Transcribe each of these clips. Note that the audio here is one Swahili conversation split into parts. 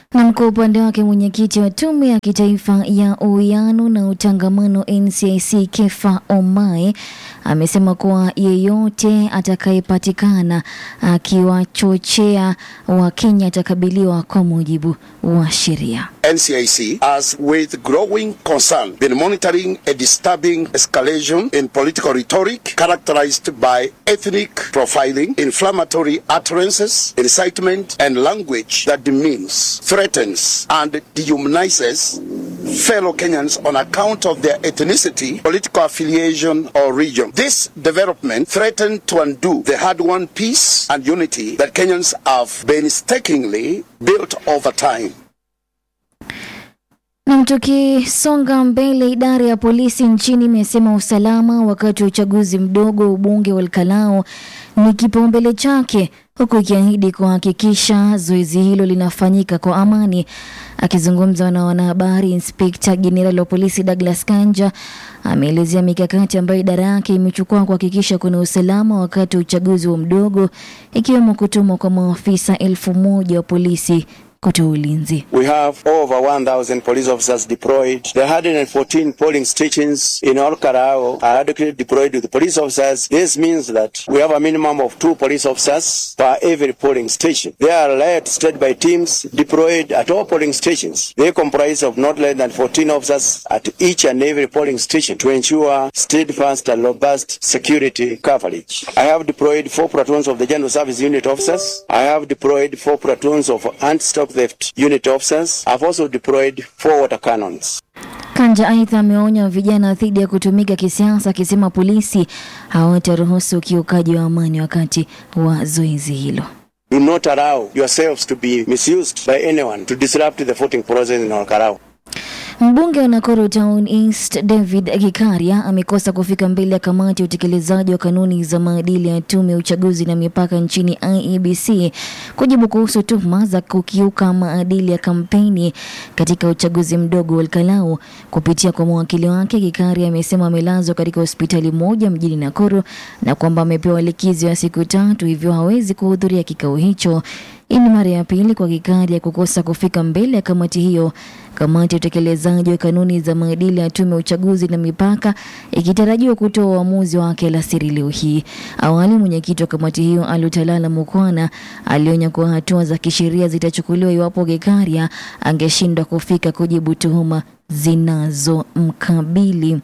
Na kwa upande wake mwenyekiti wa tume ya kitaifa ya uwiano na utangamano NCIC Kefa Omae amesema kuwa yeyote atakayepatikana akiwachochea Wakenya atakabiliwa kwa mujibu wa sheria. NCIC has, with growing concern, been monitoring a disturbing escalation in political rhetoric characterized by ethnic profiling, inflammatory utterances, incitement, and language that demeans, threatens, and dehumanizes fellow Kenyans on account of their ethnicity, political affiliation, or region. This development threatened to undo the hard-won peace and unity that Kenyans have painstakingly built over time. Na tukisonga mbele, idara ya polisi nchini imesema usalama wakati wa uchaguzi mdogo wa ubunge wa Olkalau ni kipaumbele chake, huku ikiahidi kuhakikisha zoezi hilo linafanyika kwa amani. Akizungumza na wanahabari, inspekta jenerali wa polisi Douglas Kanja ameelezea mikakati ambayo idara yake imechukua kuhakikisha kuna usalama wakati wa uchaguzi wa mdogo, ikiwemo kutumwa kwa maafisa elfu moja wa polisi kutoa ulinzi. We have over 1,000 police officers deployed. The 114 polling stations in all Karao are adequately deployed with police officers. This means that we have a minimum of two police officers per every polling station. They are led state by teams deployed at all polling stations. They comprise of not less than 14 officers at each and every polling station to ensure steadfast and robust security coverage. I have deployed four platoons of the General Service Unit officers. I have deployed four platoons of anti-stop theft unit officers. I've also deployed four water cannons. Kanja aidha ameonya vijana dhidi ya kutumika kisiasa, akisema polisi hawataruhusu ukiukaji wa amani wakati wa zoezi hilo. Do not allow yourselves to be misused by anyone to disrupt the voting process in Olkarau. Mbunge wa Nakuru Town East David Gikaria amekosa kufika mbele ya kamati ya utekelezaji wa kanuni za maadili ya tume ya uchaguzi na mipaka nchini IEBC kujibu kuhusu tuhuma za kukiuka maadili ya kampeni katika uchaguzi mdogo wa Olkalau. Kupitia kwa mawakili wake, Gikaria amesema amelazwa katika hospitali moja mjini Nakuru na kwamba amepewa likizo ya siku tatu, hivyo hawezi kuhudhuria kikao hicho. Hii ni mara ya pili kwa Gikaria kukosa kufika mbele ya kamati hiyo. Kamati ya utekelezaji wa kanuni za maadili ya tume ya uchaguzi na mipaka ikitarajiwa kutoa uamuzi wake alasiri leo hii. Awali mwenyekiti wa kamati hiyo Alutalala Mukwana alionya kuwa hatua za kisheria zitachukuliwa iwapo Gikaria angeshindwa kufika kujibu tuhuma zinazomkabili.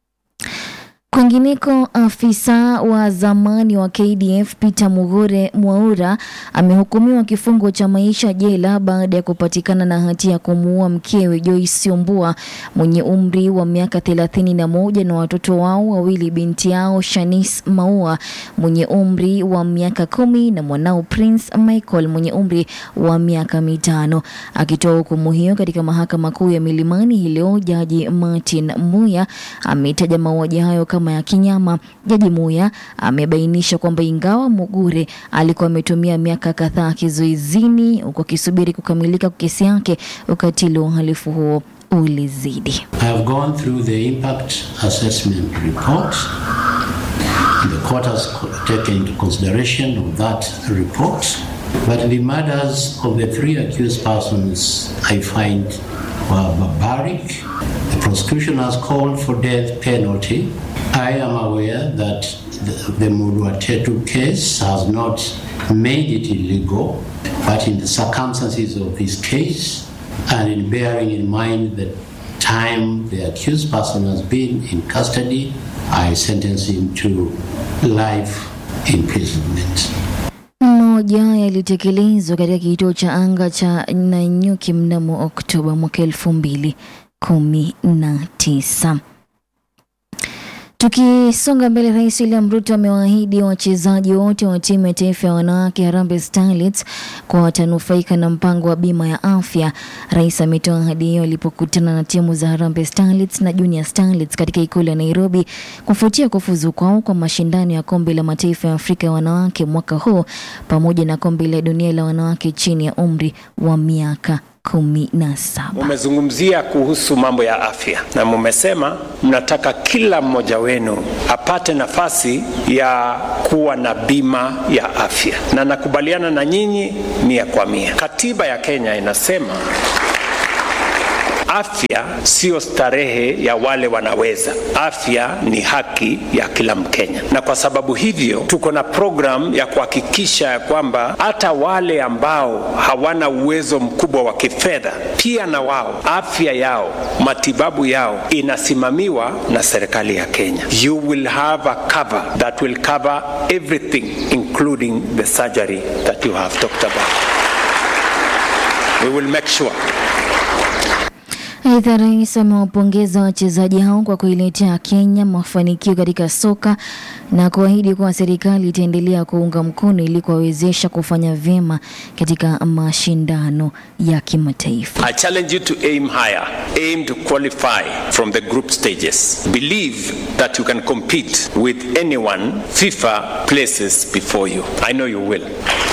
Kwingineko, afisa wa zamani wa KDF Peter Mugure Mwaura amehukumiwa kifungo cha maisha jela baada ya kupatikana na hatia ya kumuua mkewe Joyce Ombua mwenye umri wa miaka thelathini na moja na watoto wao wawili, binti yao Shanice Maua mwenye umri wa miaka kumi na mwanao Prince Michael mwenye umri wa miaka mitano. Akitoa hukumu hiyo katika mahakama kuu ya Milimani hii leo, jaji Martin Muya ametaja mauaji hayo kama ya kinyama. Jaji Muya amebainisha kwamba ingawa Mugure alikuwa ametumia miaka kadhaa kizuizini huku akisubiri kukamilika kwa kesi yake, ukatili wa uhalifu huo ulizidi. I have gone through the impact assessment report. The court has co- taken into consideration of that report, but the murders of the three accused persons I find were barbaric. The prosecution has called for death penalty. I am aware that the, the Muruatetu case has not made it illegal, but in the circumstances of this case, and in bearing in mind the time the accused person has been in custody, I sentence him to life imprisonment. Mmoja yalitekelezwa katika kituo cha anga cha Nanyuki mnamo Oktoba mwaka elfu mbili kumi na tisa. Tukisonga mbele, Rais William Ruto amewaahidi wachezaji wote wa timu ya taifa ya wanawake Harambee Starlets kwa watanufaika na mpango wa bima ya afya. Rais ametoa ahadi hiyo alipokutana na timu za Harambee Starlets na Junior Starlets katika ikulu ya Nairobi kufuatia kufuzu kwao kwa mashindano ya kombe la mataifa ya Afrika ya wanawake mwaka huu pamoja na kombe la dunia la wanawake chini ya umri wa miaka kumi na saba. Mumezungumzia kuhusu mambo ya afya na mumesema mnataka kila mmoja wenu apate nafasi ya kuwa na bima ya afya, na nakubaliana na nyinyi mia kwa mia. Katiba ya Kenya inasema afya sio starehe ya wale wanaweza. Afya ni haki ya kila Mkenya, na kwa sababu hivyo tuko na program ya kuhakikisha ya kwamba hata wale ambao hawana uwezo mkubwa wa kifedha, pia na wao afya yao, matibabu yao inasimamiwa na serikali ya Kenya. You will have a cover that will cover everything including the surgery that you have talked about. We will make sure Aidha, rais amewapongeza wachezaji hao kwa kuiletea Kenya mafanikio katika soka na kuahidi kuwa serikali itaendelea kuunga mkono ili kuwawezesha kufanya vyema katika mashindano ya kimataifa. I challenge you to aim higher. Aim to qualify from the group stages. Believe that you can compete with anyone FIFA places before you. I know you will.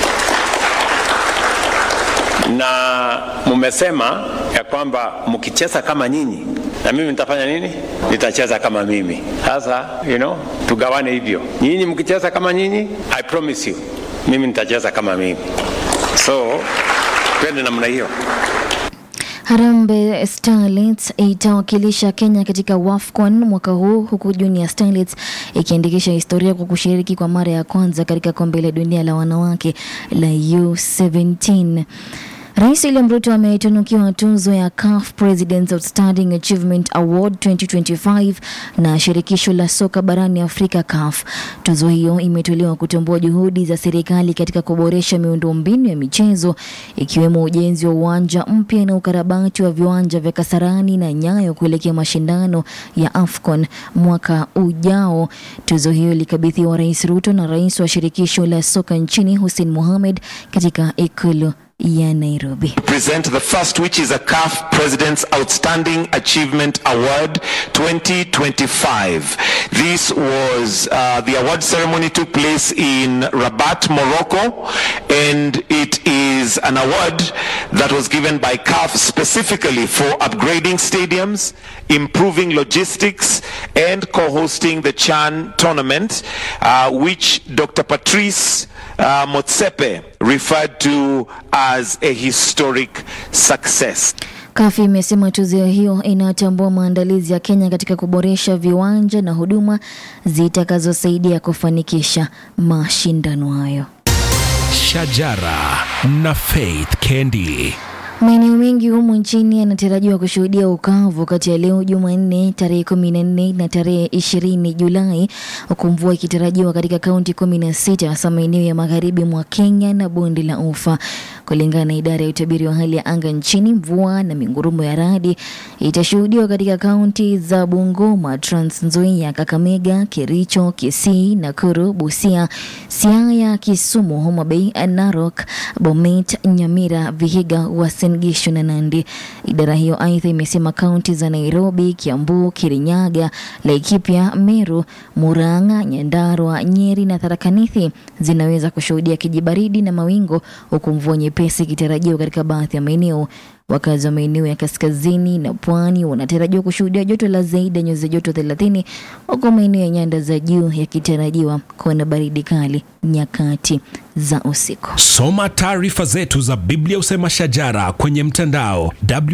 Na mumesema ya kwamba mkicheza kama nyinyi na mimi nitafanya nini? Nitacheza kama mimi. Sasa, you know, tugawane hivyo. Nyinyi mkicheza kama nyinyi, I promise you, mimi nitacheza kama mimi. So, twende namna hiyo. Harambee Starlets itawakilisha Kenya katika WAFCON mwaka huu huku Junior Starlets ikiandikisha historia kwa kushiriki kwa mara ya kwanza katika kombe la dunia la wanawake la U17. Rais William Ruto ametunukiwa tuzo ya CAF President's Outstanding Achievement Award 2025 na shirikisho la soka barani Afrika CAF. Tuzo hiyo imetolewa kutambua juhudi za serikali katika kuboresha miundombinu ya michezo ikiwemo ujenzi wa uwanja mpya na ukarabati wa viwanja vya Kasarani na Nyayo kuelekea mashindano ya AFCON mwaka ujao. Tuzo hiyo ilikabidhiwa Rais Ruto na rais wa shirikisho la soka nchini Hussein Mohamed katika ikulu ya Nairobi. present the first, which is a CAF President's Outstanding Achievement Award 2025. This was, uh, the award ceremony took place in Rabat, Morocco, and it is an award that was given by CAF specifically for upgrading stadiums, improving logistics, and co-hosting the Chan tournament, uh, which Dr. Patrice uh, Motsepe referred to as a historic success. Kafi imesema tuzo hiyo inatambua maandalizi ya Kenya katika kuboresha viwanja na huduma zitakazosaidia kufanikisha mashindano hayo. Shajara na Faith Kendi. Maeneo mengi humu nchini yanatarajiwa kushuhudia ukavu kati ya leo Jumanne tarehe kumi na nne na tarehe ishirini Julai, huku mvua ikitarajiwa katika kaunti kumi na sita hasa maeneo ya magharibi mwa Kenya na bonde la Ufa. Kulingana na idara ya utabiri wa hali ya anga nchini, mvua na mingurumo ya radi itashuhudiwa katika kaunti za Bungoma, Trans Nzoia, Kakamega, Kericho, Kisii, Nakuru, Busia, Siaya, Kisumu, Homa Bay, Narok, Bomet, Nyamira, Vihiga, Uasin Gishu na Nandi. Idara hiyo aidha imesema kaunti za Nairobi, Kiambu, Kirinyaga, Laikipia, Meru, Murang'a, Nyandarua, Nyeri na Tharaka Nithi zinaweza kushuhudia kijibaridi na mawingu huku mvua nyepesi ikitarajiwa katika baadhi ya maeneo. Wakazi wa maeneo ya kaskazini na pwani wanatarajiwa kushuhudia joto la zaidi ya nyuzi joto 30 huku maeneo ya nyanda za juu yakitarajiwa kuwa na baridi kali nyakati za usiku. Soma taarifa zetu za Biblia Usema Shajara kwenye mtandao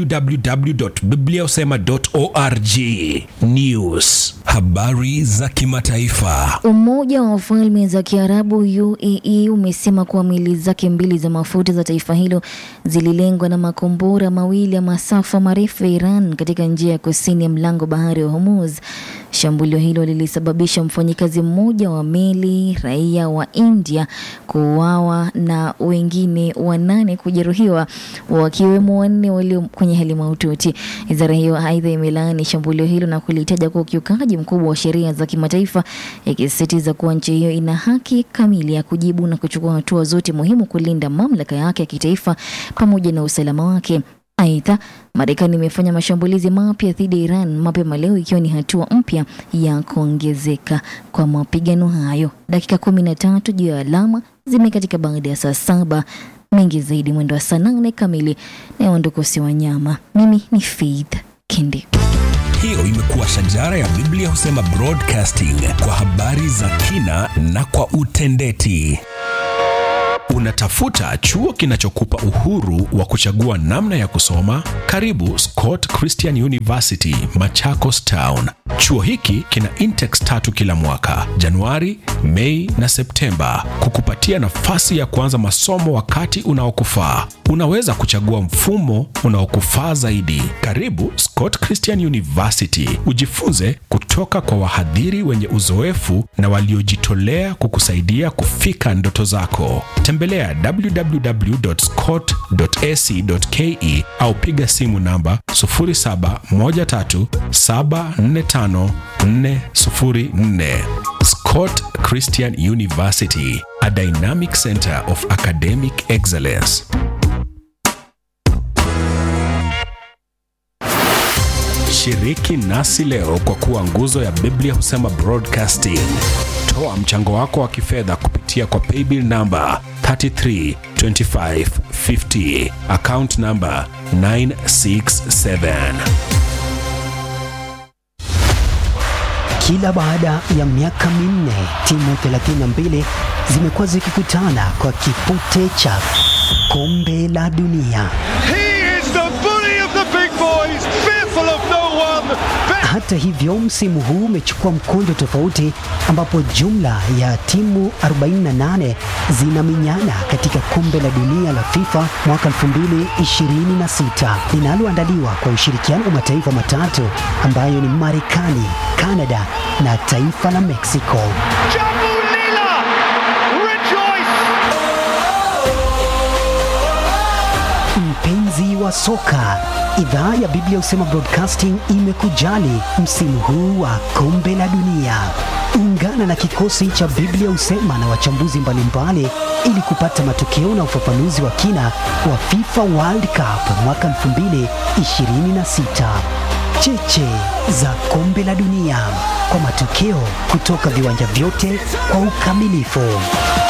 www.bibliausema.org. News, habari za kimataifa. Umoja wa Falme za Kiarabu UAE umesema kuwa meli zake mbili za mafuta za taifa hilo zililengwa na makombora mawili ya masafa marefu ya Iran katika njia ya kusini ya mlango bahari wa Hormuz. Shambulio hilo lilisababisha mfanyikazi mmoja wa meli raia wa India kuuawa na wengine wanane kujeruhiwa wakiwemo wanne walio kwenye hali mahututi. Wizara hiyo aidha imelaani shambulio hilo na kulitaja kuwa ukiukaji mkubwa wa sheria za kimataifa, ikisisitiza kuwa nchi hiyo ina haki kamili ya kujibu na kuchukua hatua zote muhimu kulinda mamlaka yake ya kitaifa pamoja na usalama wake. Aidha, Marekani imefanya mashambulizi mapya dhidi ya Iran mapema leo ikiwa ni hatua mpya ya kuongezeka kwa mapigano hayo. Dakika kumi na tatu juu ya alama zimekatika baada ya saa saba Mengi zaidi mwendo wa saa nane kamili na Wandukusi Wanyama. Mimi ni Faith Kindi. Hiyo imekuwa shajara ya Biblia husema broadcasting kwa habari za kina na kwa utendeti. Unatafuta chuo kinachokupa uhuru wa kuchagua namna ya kusoma? Karibu Scott Christian University, Machakos Town. Chuo hiki kina intex tatu kila mwaka, Januari, Mei na Septemba, kukupatia nafasi ya kuanza masomo wakati unaokufaa. Unaweza kuchagua mfumo unaokufaa zaidi. Karibu Scott Christian University, ujifunze kutoka kwa wahadhiri wenye uzoefu na waliojitolea kukusaidia kufika ndoto zako. Tembelea www.scott.ac.ke au piga simu namba 0713745404. Scott Christian University, a dynamic center of academic excellence. Shiriki nasi leo kwa kuwa nguzo ya Biblia husema broadcasting. Toa mchango wako wa kifedha kupitia kwa paybill namba 332550 account namba 967. Kila baada ya miaka minne timu 32 zimekuwa zikikutana kwa kipute cha kombe la dunia. He is the bully of the big boys, fearful of no one. Hata hivyo, msimu huu umechukua mkondo tofauti, ambapo jumla ya timu 48 zinaminyana katika kombe la dunia la FIFA mwaka 2026 linaloandaliwa kwa ushirikiano wa mataifa matatu ambayo ni Marekani, Kanada na taifa la Mexico. Jambu Lila, rejoice! Mpenzi wa soka, idhaa ya Biblia husema Broadcasting imekujali msimu huu wa kombe la dunia. Ungana na kikosi cha Biblia husema na wachambuzi mbalimbali ili kupata matokeo na ufafanuzi wa kina wa FIFA World Cup mwaka 2026. Cheche za kombe la dunia kwa matokeo kutoka viwanja vyote kwa ukamilifu.